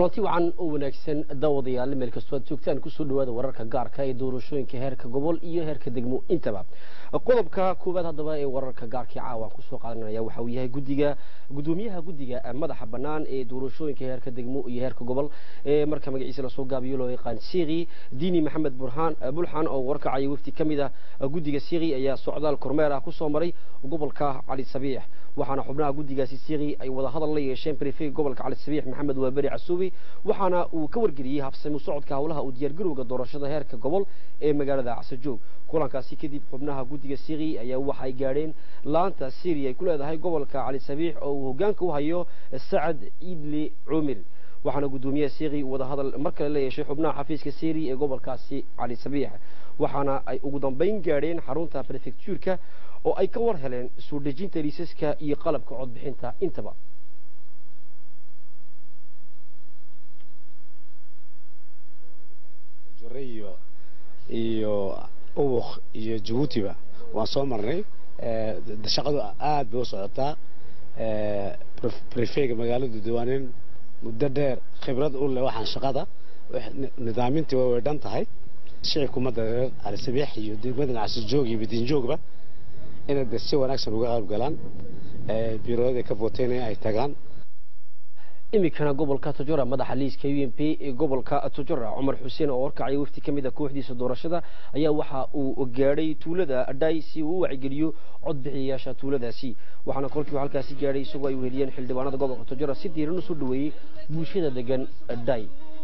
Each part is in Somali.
kulanti wacan oo wanaagsan daawadayaal meel kastoo aad joogtaan kusoo dhawaada wararka gaarka ee doorashooyinka heerka gobol iyo heerka degmo intaba qodobka koowaad haddaba ee wararka gaarkii caawa kusoo qaadanaya waxa uu yahay guddiga guddoomiyaha guddiga madaxa bannaan ee doorashooyinka heerka degmo iyo heerka gobol ee marka magaciisa lasoo gaabiyo loo yaqaan siikhi diini maxamed burhaan bulxan oo warkacaya wafdi ka mid ah guddiga siikhi ayaa socdaal kormeer ah kusoo maray gobolka cali sabiix waxaana xubnaha guddigaasi siikhi ay wada hadal la yeesheen brefeg gobolka cali sabiix maxamed waaberi casuubi waxaana uu ka wargeliyey habsami socodka howlaha uu diyaargarowga doorashada heerka gobol ee magaalada casajoog kulankaasi kadib xubnaha guddiga siikhi ayaa waxay gaadheen laanta syria ay ku leedahay gobolka cali sabiix oo uu hogaanka u hayo sacad ciidli cumir waxaana guddoomiyaha siikhi wada hadal mar kale la yeeshay xubnaha xafiiska syria ee gobolkaasi cali sabiix waxaana ay ugu dambeyn gaadheen xarunta prefectuurka oo ay ka war heleen soo dejinta liisaska iyo qalabka codbixinta intaba iyo iyo ubuk iyo jabuutiba waan soo marnay shaqadu aad bay u socotaa brefega magaaladu diwaanin muddo dheer khibrad u leh waxaan shaqada nidaamintii way dhan tahay shicibku ummadda reer calisabiix iyo degmadan casijoog iyo badiinjoogba inay de si wanaagsan uga qayb galaan biirooyada ka vooteyna ay tagaan iminkana gobolka tojora madaxa liiska u m p ee gobolka tojora cumar xuseen oo warkacaya wafti ka mid a kooxdiisa doorashada ayaa waxa uu gaadhay tuulada dhay si uu u wacigeliyo codbixiyayaasha tuuladaasi waxaana kolkii halkaasi gaadhay isagoo ay weheliyeen xildhibaanada gobolka tojora si diiran usoo dhaweeyey bulshada degan dhay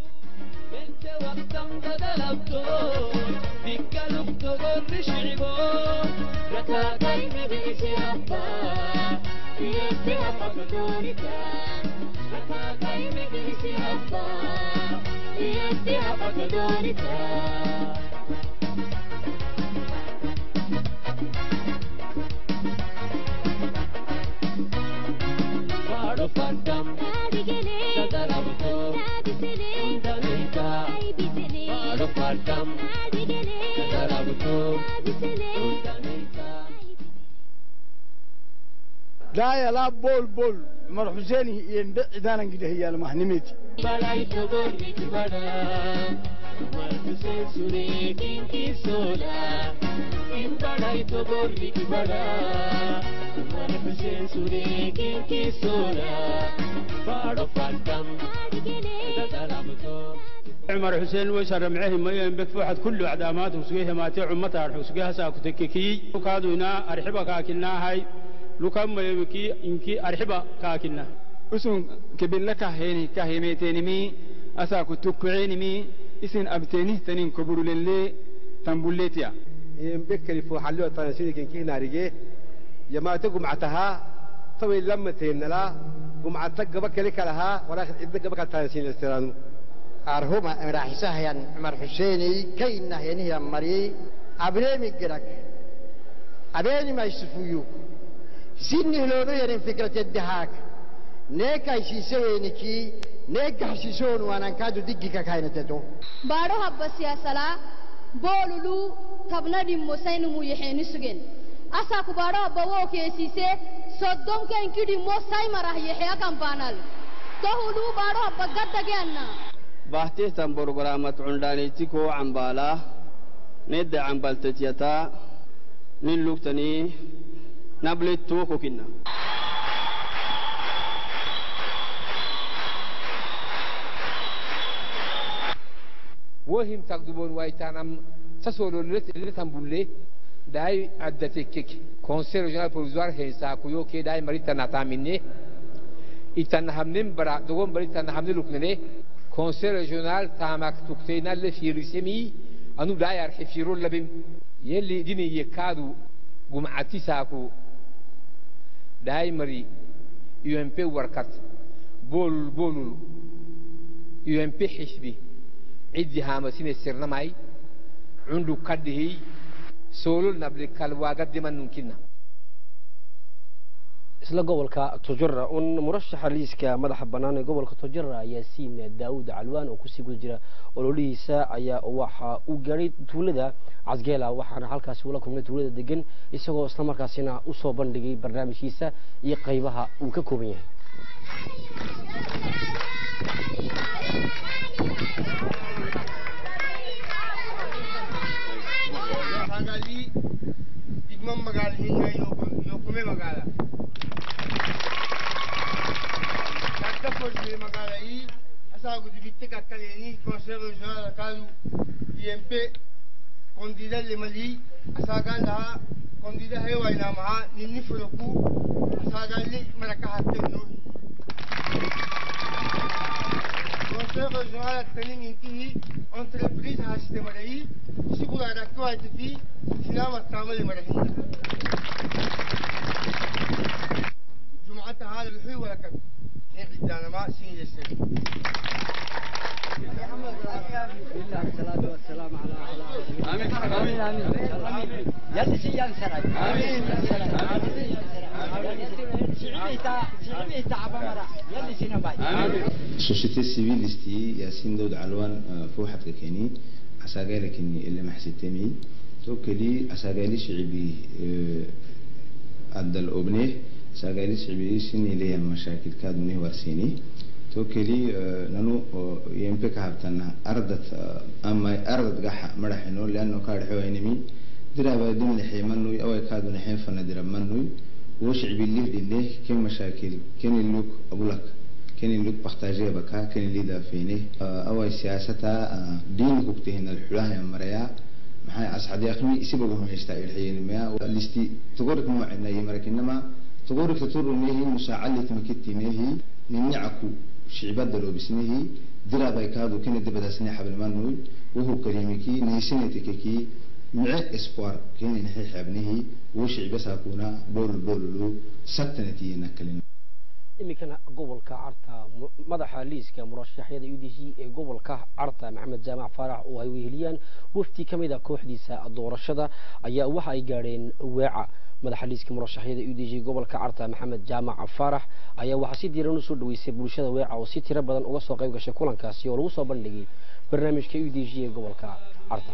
daaya laa bool bool mar xuseeni iyo cidaanan gidahayaal mahnimeti عمر حسين ويسر معه ما ينبك فحد كل عدامات وسقيه ما تعم مطار وسقيها ساكو تككي وكادونا أرحبك أكلنا هاي لكم ما يبكي إنكي أرحبا كاكلنا usun kibilla kaheni kahimetenimi asaku tukkucenimi isin abteni tanin koburulelle tambuletiya بكري فو حلو تنسيني كن كي ناريجي يما تقوم عتها طوي لما تينلا قوم عتك جبك لك لها ولكن إذا جبك تنسين استرانو أرهما راحسها عمر حسيني كينا هي مري أبريمي جرك أبيني ما يسفيو سيني لو بيرن فكرة الدهاك نيكا يسيسوينكي نيكا حسيسون وانا كادو دقيقة كاينتتو baadho habba siyaasalaa boolulu tabna dhimmo saynumu yaxeeni sugen asaku baadho habba woo keesiise soddonkenki dhimmo saymarah yaxea kambaanal tohulu baadho habba gaddage anna bahtihtan borogaramat cundhaanayti koo cambaalaa nedda cambaltetyataa nin lugtanii nablettuu kokinna wohim tagdubon waytanam sasolo letan bulle dai addate kek conseil régional provisoire hensa kuyo ke dai marita nataminne itan hamnen bara dogon bari tan hamne luknene conseil régional tamak tuktena le firisemi anu dai arhe firo labim yelli dini yekadu gumati saku dai mari UMP warkat bol bolul UMP xisbi ciddi haamasine sirnamay cundu kadhihi soolol nabli kalwaaga dimanunkinna isla gobolka tojora un murashaxa liiska madaxa bannaan ee gobolka tojora yaasiin daawud calwaan oo kusii guda jira ololihiisa ayaa waxa uu gaadhay tuulada casgeela waxaana halkaasi ula kulmay tuulada degan isagoo islamarkaasina usoo bandhigay barnaamijkiisa iyo qaybaha uu ka kooban yahay asaagali digma magaala hinga iyo kume magaala kakka forme magaala yi asaagu dibitte kakkaleeni conseil régional akalu IMP kondida lemali asaagan laha kondida hewainamaha ninni fuloku asaagali maraka hattennohi conseil régional attanin intihi entreprise hasite marayi sigula rakko haititi sinama tamale marahinda jumcata hada luxuy walakan nin cidaanama sin yesari société civile isti yasin dawd calwan fuuxadka keni asagaala keni ile maxsitemi to keli asagaali shicibi adal obne asagaali shicibi sini leya mashaakil kaadune warsini to keli nanu yempe ka habtana ardat ama ardat gaxa madaxino leano kaadhexewaynami diraba dimlexe manuy away kaadunexen fana dirab manuy wo shicibi lihdine ken mashaakil keni luk abulak كان اللي بختاجيه بكا كان اللي دافيني أول سياسة دين كوكتين الحلاه يا مريا maxay asxaad yaqmi isibaga humaystaa ilxiyenimaya listi tugorik muwacina yimarakinama tugorik taturunehi musaacali tmakitinehi ninicaku shicibada loobisnehi dirabay kaadu kena dibadaasne xabilmanuy wuhu karimiki naysinetikeki mice espoir kena naxi xabnehi wo shicibasakuna bol bolulu saktanatiyena kalina iminkana gobolka carta madaxa liiska murashaxyada u d g ee gobolka carta maxamed jaamac faarax oo ay weheliyaan wafdi ka mid a kooxdiisa doorashada ayaa waxa ay gaadheen weeca madaxa liiska murashaxyada u d g gobolka carta maxamed jaamac faarax ayaa waxaa si diiran usoo dhaweysay bulshada weeca oo si tiro badan uga soo qayb gashay kulankaasi oo lagu soo bandhigay barnaamijka u d g ee gobolka carta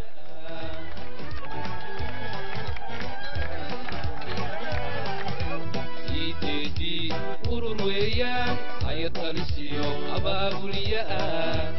urur weeyaan haya talisiyo abaabuliya ah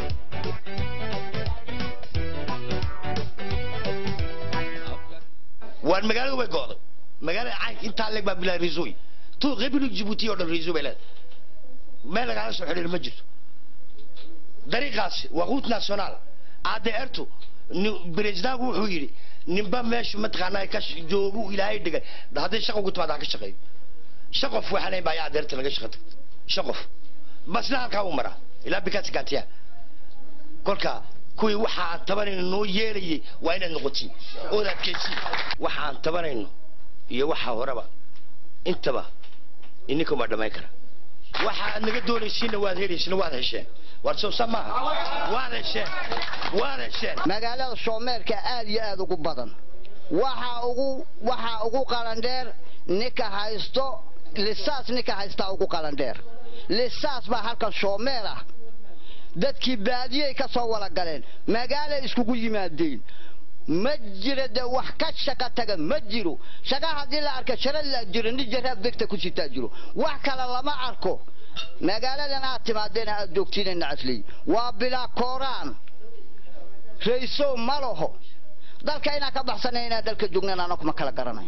waan magaalada way go'day magaalada caynka intaa leeg baa bilaa riisooy tu republic jibuuti oo dhan riisoo bay leedahay meel lagaala soo xidhiir ma jirto dariiqaasi waa quut national adeertu beresidaagu wuxuu yidhi ninba meeshu mataqaanaa ka joogu ilaahay dhigay hadday shaqo ugu timaada ha ka shaqeeyo shaqof waxaan baa ayaa adeerta laga shaqo tagtay shaqof basna halkaa u maraa ilaa bikaasi gaatiya kolka kuwii waxa aan tabanayno noo yeelayay waa inaad noqotiin ood adkaysiin waxa aan tabanayno iyo waxa horeba intaba ininkumaa dhammayn kara waxa aad naga doonaysiinna waad helaysiina waad hesheen war soo sa maaha waad hesheen waad hesheen magaalada shoomeerka aad iyo aad ugu badan waxa ugu waxa ugu qalandheer ninka haysto lisaas ninka haystaa ugu qalandheer lisaas baa halkan shoomeer ah dadkii baadiyey ka soo wala galeen magaalay iskugu yimaadeen ma jira de wax ka shaqa taga ma jiro shaqa haddii la arka shara la jiro nin jaraab degta ku sitaa jiro wax kale lama arko magaaladan aad timaadeen aad joogtiin nacasley waa bilaa kooraan raysow ma laho dalka inaan ka baxsanay inaan dalka joognan ana kuma kala garanayn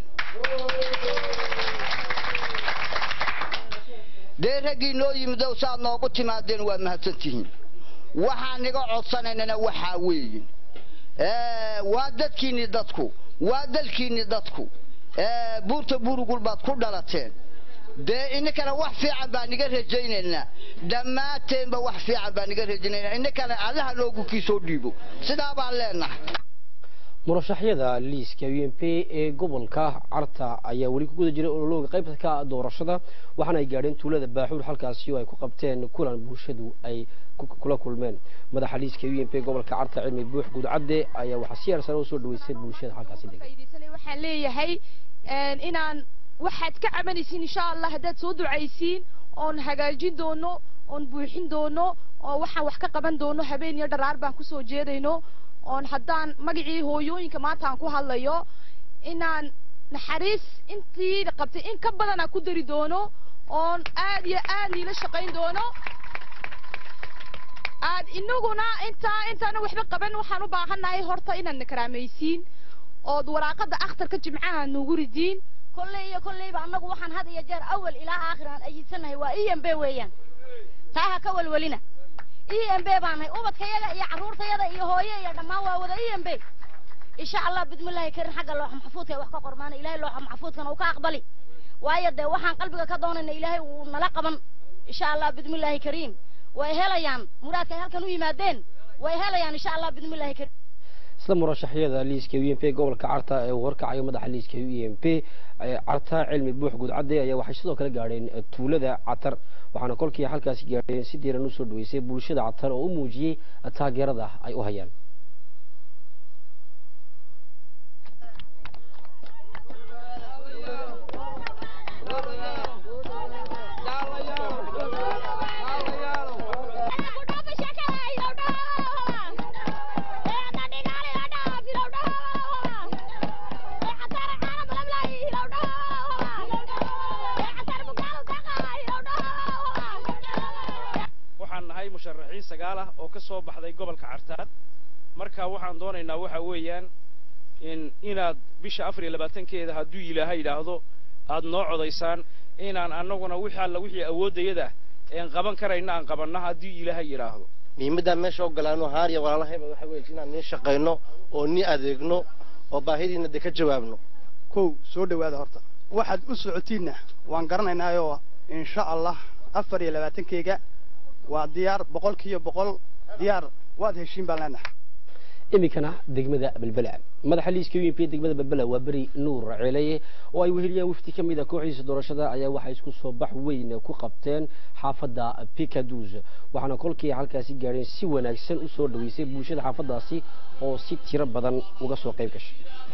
dee raggii noo yimidow saaad noogu timaadeen waa mahadsantihiin waxaan niga codsanaynana waxaa weeye waa dadkiinni dadku waa dalkiinni dadku buurta burugul baad ku dhalateen dee ininkana wax fiican baa niga rajaynaynaa dhammaanteenba wax fiican baa niga rajaynaynaa ininkana allaha noogu kiisoo dhiibo sidaa baan leenahay murashaxyada liiska u m p ee gobolka carta ayaa weli ku guda jiray ololooga qaybta ka doorashada waxaana ay gaadheen tuulada baaxuur halkaasi oo ay ku qabteen kulan bulshadu ay kula kulmeen madaxa liiska u m p gobolka carta cilmi buux guudcadde ayaa waxaa si yarsan usoo dhaweysay bulshada halkaasi degan waxaan leeyahay inaan waxaad ka cabanaysiin insha allah haddaad soo ducaysiin oon hagaajin doono oon buuxin doono oo waxaan wax ka qaban doono habeen iyo dharaar baan kusoo jeedayno oon haddaan magacii hooyooyinka maanta aan ku hadlayo inaan naxariis intii qabtay in ka badanaa ku dari doono oon aad iyo aad niila shaqayn doono aad inaguna intaa intaana waxba qaban waxaan u baahannahay horta inaad na karaamaysiin ood waraaqada akhtarka jimcaha nuugu ridiin kolley iyo kolleyba annagu waxaan had iyo jeer awal ilaa aakhir aan ayidsanahay waa e m b weeyaan taa ha ka welwelina e m b baan nahay ubadkayaga iyo carruurtayada iyo hooye iyo dhammaan waa wada e m b insha allah bidmillaahi karin xagga looxa maxfuudka ay wax ka qormaana ilaahay looxa maxfuudkana uu ka aqbali waayo dee waxaan qalbiga ka doonayna ilaahay uu nala qaban insha allah bidmillaahi kariim way helayaan muraadka ay halkan u yimaadeen way helayaan insha allah bidmillaahi kariim isla murashaxyada liiska u m p gobolka carta ee uu horkacayo madaxa liiska u m p carta cilmi buux gudcadde ayaa waxay sidoo kale gaadheen tuulada catar waxaana kolkii halkaasi gaadheen si diiran usoo dhaweysay bulshada catar oo u muujiyey taageerada ay u hayaan waxaan nahay musharaxiin sagaal ah oo ka soo baxday gobolka cartaad marka waxaan doonaynaa waxa weeyaan in inaad bisha afar iyo labaatankeeda hadduu ilaahay yidhaahdo aad noo codaysaan inaan annaguna wixii alla wixii awooddayada een qaban karayna aan qabanna haddii ilaahay yidhaahdo muhiimadaan meesha ogolaano haariya walaalahayba waxa weeye inaan nii shaqayno oo nii adeegno oo baahidiina dee ka jawaabno kow soo dhowaada horta waxaad u socotiinna waan garanaynaayo insha allah afar iyo labaatankeyga waa diyaar boqolkiiba boqol diyaar waad heshiin baan leenahay iminkana degmada belbela madaxa liiska u m p degmada belbela waa beri nuur ceeleye oo ay weheliyaan wafdi ka mid a kooxdiisa doorashada ayaa waxay isku soo bax weyn ku qabteen xaafadda picadus waxaana kolkii halkaasi gaadheen si wanaagsan u soo dhaweysay bulshada xaafaddaasi oo si tiro badan uga soo qayb gashay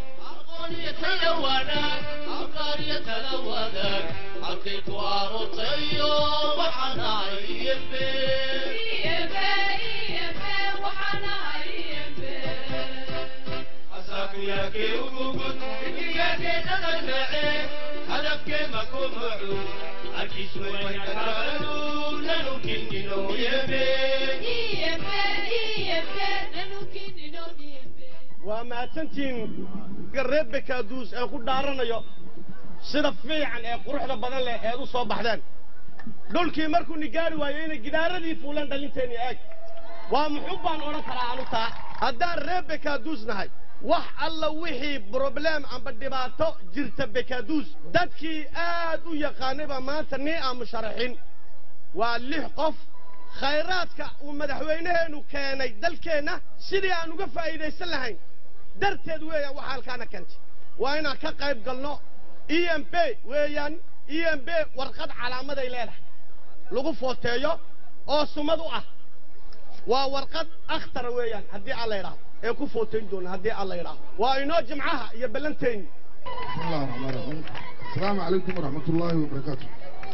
waa mahadsantihiin reer bekaaduus ee ku dhaaranayo sida fiican ee quruxda badan leh eed u soo baxdeen dhulkii markuu ni gaari waayo inay gidaaradii fuuleen dhalinteeni eeg waa muxuu baan odhan karaa anu taa haddaan reer bekaaduus nahay wax alla wixii broblem amba dhibaato jirta bekaaduus dadkii aad u yaqaanay baa maanta nii aan musharaxin waa lix qof khayraadka uu madaxweynaheennu keenay dalkeenna sidii aan uga faa'iidaysan lahayn darteed weeyaan waxa halkaana keentay waa inaan ka qayb galno e m b weeyaan e m b warqad calaamaday leedahay lagu footeeyo oo sumad u ah waa warqad akhtara weeyaan haddii alla yidhaahdo ee ku footayn doona haddii alla yidhaahdo waa inoo jimcaha iyo ballanteenni بسم الله الرحمن الرحيم السلام عليكم ورحمة الله وبركاته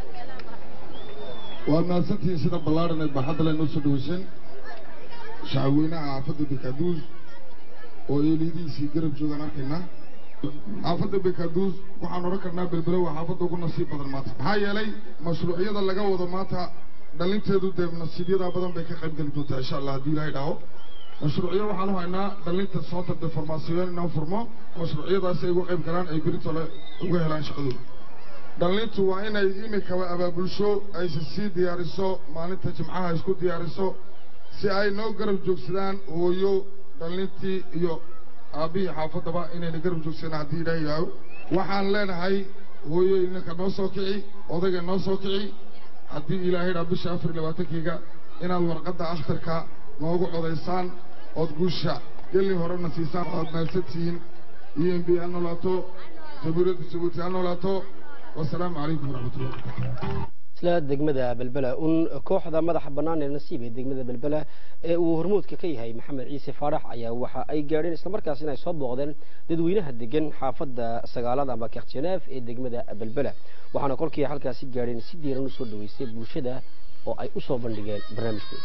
وأنا سنتي سيدة بلارنا بحضر لنا سدوسين شعوينا عافظ بكادوز وإليدي سيقرب جوغانا كنا عافظ بكادوز وحان ركرنا بالبلو وحافظ وقلنا نصيب بدل ماتا هاي يلي مشروعية اللقاء وضا ماتا دلنتيدو ديب نصيبية بدن بيكا قيب قلبتوتا إن شاء الله دي لا يدعو mashruucyo waxaan u haynaa dhalinta soo tarda farmaasiyoon inaan furmo mashruucyadaasi ay uga qayb galaan ay beritole uga helaan shaqadooda dhalintu waa inay imikaba abaabulsho ayse sii diyaariso maalinta jimcaha isku diyaariso si ay noo garab joogsadaan hooyo dhalintii iyo aabbihii xaafaddaba inayna garab joogsadaan haddii ilaaha yidhaaho waxaan leenahay hooyo ininka noo soo kici odayga noo soo kici haddii ilaahay dhaa bisha afar iyo labaatankeyga inaad warqadda akhtarka noogu codaysaan ood guusha gelli horena siisaan oad mahadsantihiin e m b ha noolaato jabuuriyadda jabuuti ha noolaato wasalaamu calaykum waraxmatullah isla degmada belbela un kooxda madaxa bannaan ee nasiib ee degmada belbela ee uu hormuudka ka yahay maxamed ciise faarax ayaa waxa ay gaadheen islamarkaas inay soo booqdeen dadweynaha degan xaafadda sagaalada ama kerjeneef ee degmada belbela waxaana kolkii halkaasi gaadheen si diiran usoo dhaweysay bulshada oo ay usoo bandhigeen barnaamijkooda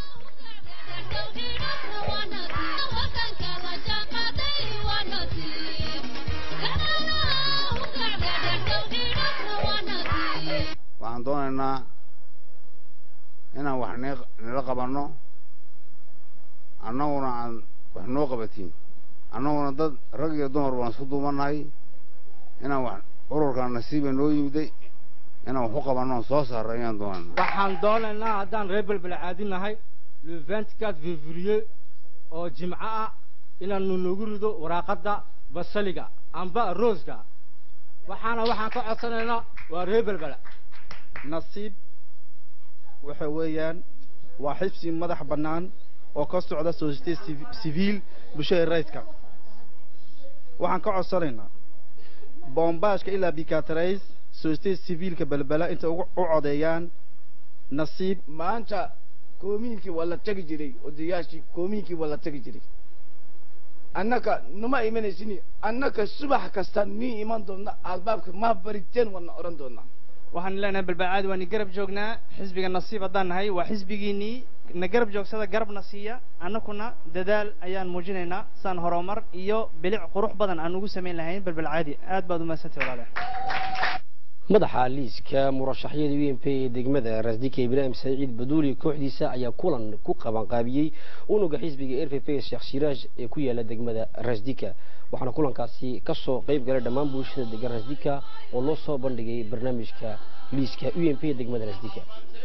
waxaan doonaynaa inaan wax nila qabanno annaguna aan wax noo qabatiin annaguna dad rag iyo dumar baan isku duubannahay inaan wax ururkan nasiiba noo yimiday inaan wax u qabanno soo saarro ayaan doonana waxaan doonaynaa haddaan reer belbele caadinahay le 24 février oo jimco ah inaanu nagu rido waraaqadda basaliga amba rooska waxaana waxaan ka codsanaynaa waa reer belbele nasiib waxa weeyaan waa xibsi madax bannaan oo ka socda societe civiil bulshada rayidka waxaan ka codsanaynaa boombaashka ilaa bikatrays societe civiilka belbela intay ugu u codeeyaan nasiib maanta koomiinkii waa la tegi jiray odayaashii koomiinkii waa la tegi jiray annaka numa imanaysin annaka subax kasta nii iman doonna albaabka ma bariteen waana odhan doonnaa waxaan leenahay balbacaadi waa ni garab joognaa xisbiga nasiib haddaan nahay waa xisbigiinii na garab joogsada garabna siiya annakuna dadaal ayaan muujinaynaa saan horumar iyo bilic qurux badan aan ugu samayn lahayn balbalcaadi aad baad u mahadsantahay walaalaha madaxa liiska murashaxyada u m p ee degmada rasdika ibraahim saciid baduuli kooxdiisa ayaa kulan ku qabanqaabiyey unuga xisbiga r p p sheekh shiraaj ee ku yaala degmada rasdika waxaana kulankaasi kasoo qayb galay dhammaan bulshada degan rasdika oo loo soo bandhigay barnaamijka liiska u m p ee degmada rasdika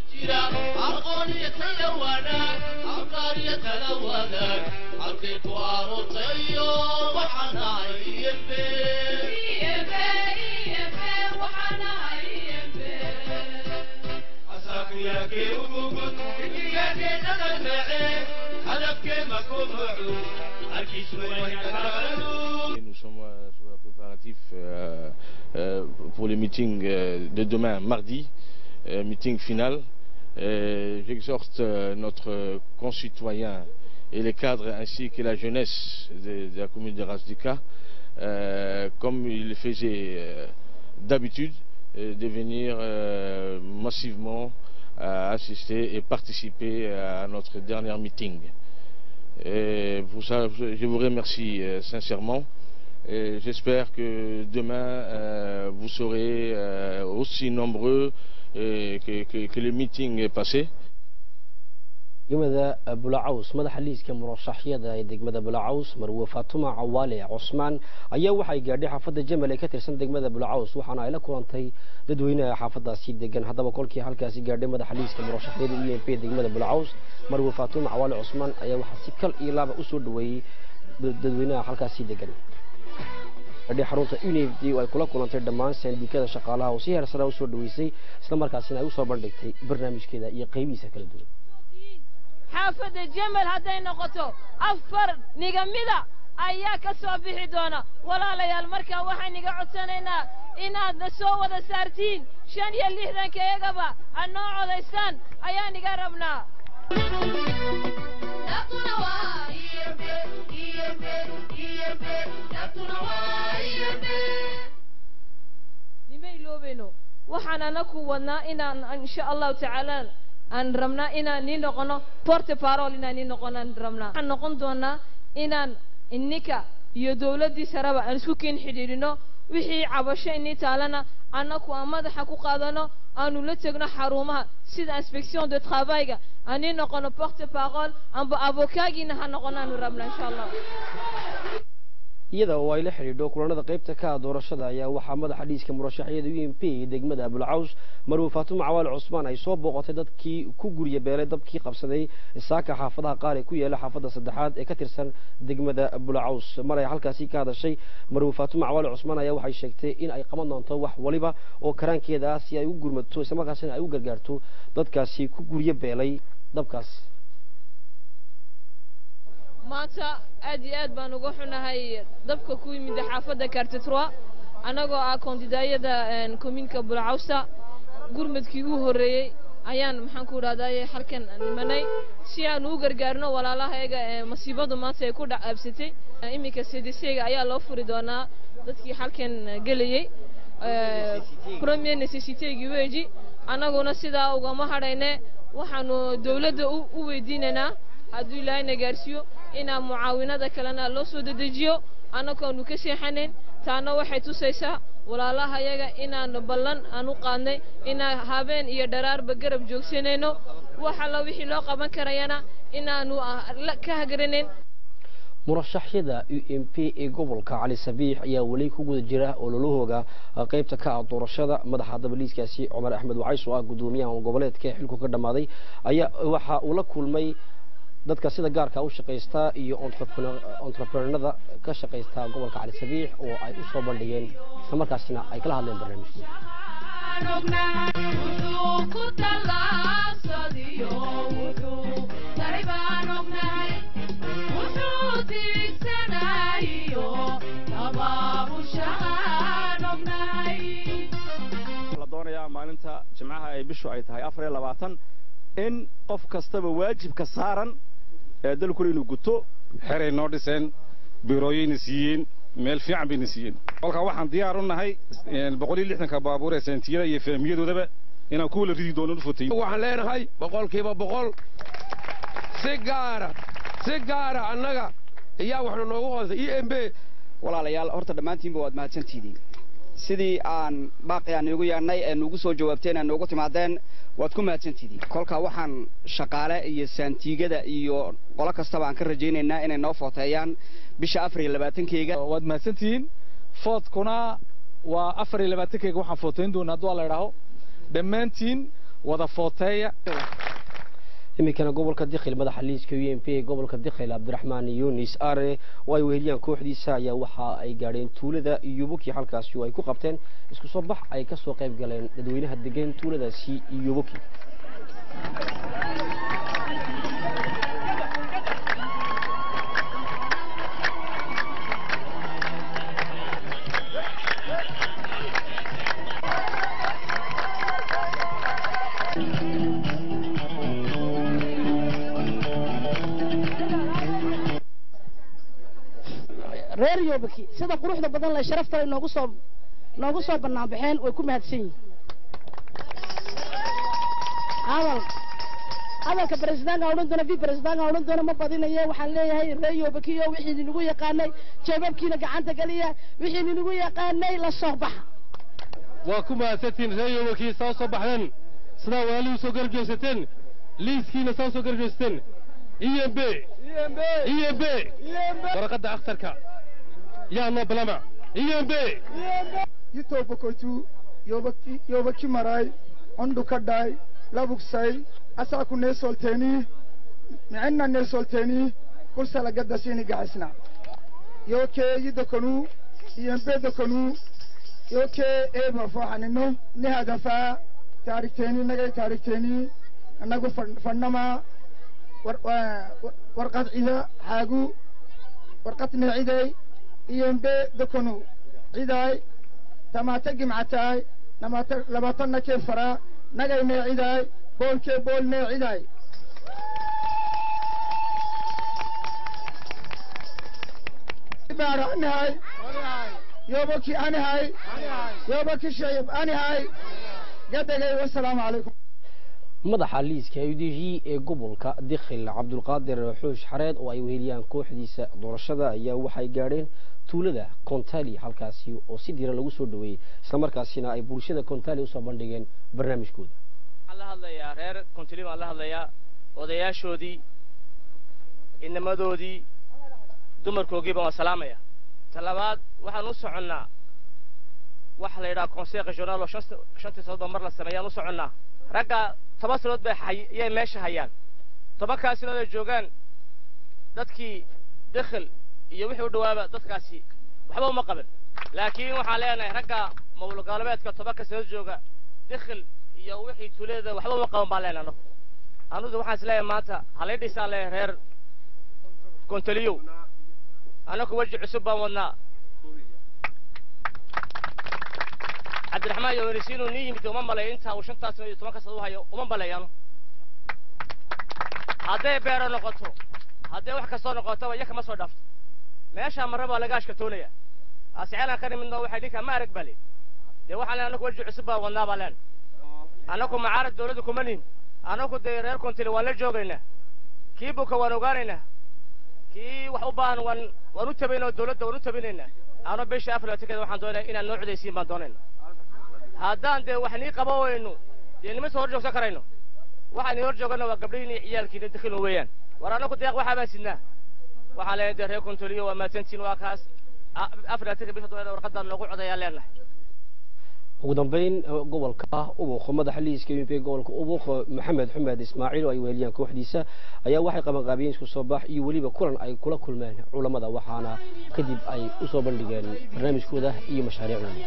Nous sommes euh, sur le préparatif euh, euh, pour le meeting euh, de demain, mardi, euh, meeting final. Euh, J'exhorte euh, notre concitoyen et les cadres ainsi que la jeunesse de, de la commune de Rasdika, euh, comme il le faisait euh, d'habitude, euh, de venir euh, massivement euh, assister et participer à notre dernier meeting. Et pour ça, je vous remercie euh, sincèrement. Et J'espère que demain, euh, vous serez euh, aussi nombreux euh, que, que- que le meeting est passé. degmada bulacaws madaxa liiska murashaxyada ee degmada bulacaws marwe faatuma cawaale cusmaan ayaa waxay gaadhay xaafadda jamal ee ka tirsan degmada bulacaws waxaana ay la kulantay dadweynaha xaafadaasi degan haddaba kolkii halkaasi gaadhay madaxa liiska murashaxyada u m p ee degmada bulacaws marwe faatuma cawaale cusmaan ayaa waxaa si kal iyo laaba usoo dhaweeyey dadweynaha halkaasi degan gadhay xarunta unifd oo ay kula kulantay dhammaan saandikada shaqaalaha oo si heer sare usoo dhaweysay islamarkaasina ay usoo bandhigtay barnaamijkeeda iyo qaybihiisa kala duwan xaafadda jamal hadday noqoto afar nigamida ayaa ka soo bixi doona walaalayaal markaa waxaan iga codsanaynaa inaad na soo wada saartiin shan iyo lixdanka iyagaba aad noo codaysaan ayaan iga rabnaa nima iloobeyno waxaan anaku wadnaa inaan insha allahu tacaala aan rabnaa inaan nii noqono porte parole inaan nii noqonaan rabnaa waxaan noqon doonaa inaan ininka iyo dowladdii sareba aan isku keen xidhiidhino wixii cabasho inii taalana annaku aan madaxa ku qaadano aanu la tegno xarumaha sida inspection de travailga aan nii noqono porte parole amba avocaagiina ha noqonaanu rabnaa insha allah iyada oo ay la xidhiidho kulanada qaybta ka ah doorashada ayaa waxaa madaxa dhiiska murashaxyada u m p ee degmada abulcaws marwe faatuma cawaale cusmaan ay soo booqatay dadkii ku gurya beelay dabkii qabsaday saaka xaafadaha qaar ee ku yaala xaafadda saddexaad ee ka tirsan degmada abulcaws mar ay halkaasi ka hadashay marwe faatuma cawaale cusmaan ayaa waxay sheegtay in ay qaban doonto wax waliba oo karaankeeda ah si ay u gurmato islamarkaasina ay u gargaarto dadkaasi ku gurya beelay dabkaas maanta aad iyo aad baan uga xunahay dabka ku yimid xaafadda cartetroa annagoo ah kondidaayada kominka bulcawsa gurmadkii u horreeyey ayaan maxaan ku idhahdaye halkan nimanay si aan u gargaarno walaalahayaga ee masiibadu maanta ay ku dhacaabsatay iminka cdcga ayaa loo furi doonaa dadkii halkan gelayey premier necessitygii weji annaguna sidaa ugama hadhayne waxaanu dowladda u weydiinaynaa hadduu ilaahayna gaarsiiyo inaa mucaawinada kalena loo soo dedejiyo annagoonu ka seexanayn taana waxay tusaysaa walaalahayaga inaanu ballan aan u qaadnay inaan habeen iyo dharaarba garab joogsanayno wax alla wixii loo qaban karayana inaanu ka hagaranayn murashaxyada u m p ee gobolka cali sabiix ayaa weli ku guda jira ololahooga qeybta ka ah doorashada madaxa dabaliiskaasi cumar axmed wacays oo ah gudoomiyaha goboleedka ee xilku ka dhammaaday ayaa waxa uu la kulmay dadka sida gaarka u shaqaysta iyo entreprenada ka shaqaysta gobolka cali sabiix oo ay u soo bandhigeen islamarkaasina ay kala hadleen barnaamijkooda la doonayaa maalinta jimcaha ay bishu ay tahay afar iyo labaatan in qof kastaba waajibka saaran ee dalkule inuu guto xeray noo dhiseen biirooyayna siiyeen meel fiican bayna siiyeen kolkaa waxaan diyaar u nahay boqol iyo lixdanka baabuur ee seentiyada iyo fahmiyadoodaba inaan kuwa la ridi doono u fotayn waxaan leenahay boqolkiiba boqol si gaara si gaara annaga ayaa waxna noogu hoosay e m b walaalayaal horta dhammaantiinba waad mahadsantihiin sidii aan baaqi aan iigu yeedhnay ee nuugu soo jawaabteen ee nuugu timaadeen waad ku mahadsantihiin kolkaa waxaan shaqaale iyo saantiigada iyo qolo kastaba aan ka rajaynaynaa inay noo footeeyaan bisha afar iyo labaatankeyga waad mahadsantihiin foodkuna waa afar iyo labaatankeyga waxaan footeyn doonaa hadduu la idhaaho dhammaantiin wada footeeya iminkana gobolka dikhil madaxa liiska u m p ee gobolka dikhil cabdiraxmaan yunis are oo ay weheliyaan kooxdiisa ayaa waxa ay gaadheen tuulada yubuki halkaasi oo ay ku qabteen isku soo bax ay ka soo qayb galeen dadweynaha degan tuuladaasi yubuki reer yoobaki sida quruxda badan leh sharafta noogu soo noogu soo bannaan baxeen way ku mahadsan yihiin hadal hadalka baresidaanka odhan doona vi baresidaanka odhan doona ma badinaye waxaan leeyahay reer yoobakiyo wixii ninagu yaqaanay jeebabkiina gacanta geliya wixii ninagu yaqaanay la soo baxa waa ku mahadsantiin reer yoobakii soo soo baxdeen sidaa walaalihu soo garjoogsateen liiskiina saa soo garjoogsateen e m b e m b waraqadda akhtarka yaa noo balama e m b yitobokotu yobaki yobaki maray ondu kadhay labugsay asaku neesolteeni micinna neesolteeni kulsalagaddasini gaxisna yoke yidokonu iyembe dokonu yoke eeba fooxanino ni hadafaa taarigteeni nagay taarigteeni anagu fadhnama warqad cida xaagu warqadne ciday iyembe dokonu cidaay tamaata gimcataay namaata labaatana kee faraa nagayne cidaay boolkee boolne cidaay baara anihay yoobaki anihay yoobaki shayib anihay gadagay wasalaamu calaykum madaxa liiska u d g ee gobolka dikhil cabdulqaadir xuush xareed oo ay weheliyaan kooxdiisa doorashada ayaa waxay gaadheen tuulada contali halkaasi oo si diran lagu soo dhaweeyey islamarkaasina ay bulshada contali usoo bandhigeen barnaamijkooda waxaan la hadlayaa reer contali baan la hadlayaa odayaashoodii inamadoodii dumarkoogii baan waa salaamaya ta labaad waxaan u soconnaa waxa la yidhaha conseil regional oo shantii sanood baa mar la sameeyaan u soconnaa ragga toban sanood bay ayay meesha hayaan tobankaa sanood ay joogaan dadkii dikhil iyo wixii u dhawaaba dadkaasi waxba uma qaban laakiin waxaan leenahay ragga mawlo galbeedka tobanka sanood jooga dikhil iyo wixii tuulada waxba uma qaban baan leenahay anagu anugu waxaan is leeyahay maanta halay dhisaan leeyahay reer gontaliyow anagu weji cusub baan wadnaa cabdiraxmaan yoonisi inuu nii yimid uma malay intaa uu shantaas sano iyo tobanka sano u hayo uma malayano hadday beero noqoto hadday wax kastoo noqotaba iya kama soo dhaafto meeshaa marra baa laga ashkatoonaya asceelaan ka nimidno waxay dhinkaa ma arag bale dee waxaan leen anagu weji cusub baan wadnaa baa leen anagu macaarad dawladda kuma nin anagu dee reer kontili waan la joogaynaa kii buka waan ogaanaynaa kii wax u baahan waan waan u tabaynaa dawladda waan u tabinaynaa ano bisha afar labatankeeda waxaan doonaya inaan noo cudaysiin baan doonayna haddaan dee wax nii qaba weyno dee nima soo hor joogsan karayno waxaan nii hor joogana waa gabdhihiin iyo ciyaalkiina dakhilun weeyaan war anagu deeq waxaa baan sidnaa waxaan leenahay dee reer kontoliyo waa mahadsantihiin waa kaas afar laatanka bisha doonada warqadaan noogu codayaan leenahay ugu dambeyn gobolka ubuq madaxa liiska u p gobolka ubuq maxamed xumed ismaaciil oo ay weeliyaan kooxdiisa ayaa waxay qabanqaabiyeen isku soo bax iyo weliba kulan ay kula kulmeen culammada waxaana kadib ay u soo bandhigeen barnaamijkooda iyo mashaariicdooda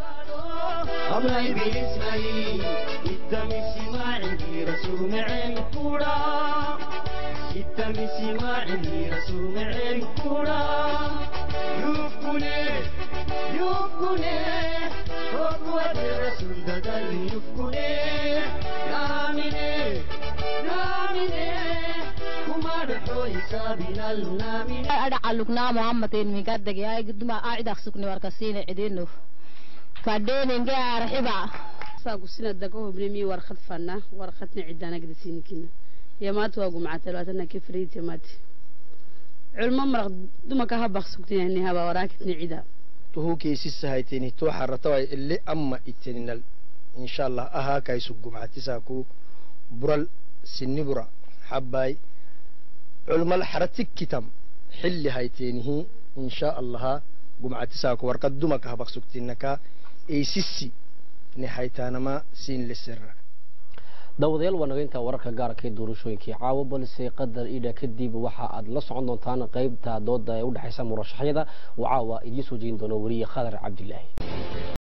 adhacaluknaa muhammadin migadagi ay guduma acidak sukni warkasiina cidino kadheninge arxiba saagusina daga hobnimi warqad fana warqadna cidanagda sinikina yamaata waa gumcata labaatana kefriid yamaati culmo maraq dumaka habaq sugtayani haba waraakitni cida tuhukeysisahaiteni to haratawai ile amma iteninal inshallah ahaa kaisu gumcatisaku bural sinibura habbai culmal haratikkitam xilli hayteenihi insha allaha gumcatisaku warqad dumaka habaq sugtinaka eysisi ni haytaanama siin lesera daawadayaal waa naga intaa wararka gaarka ee doorashooyinkii caawa balse qadar idha kadib waxa aad la socon doontaan qaybta dooda ee u dhexaysa murashaxyada oo caawa idiin soo jeedin doona weriye khadar cabdilaahi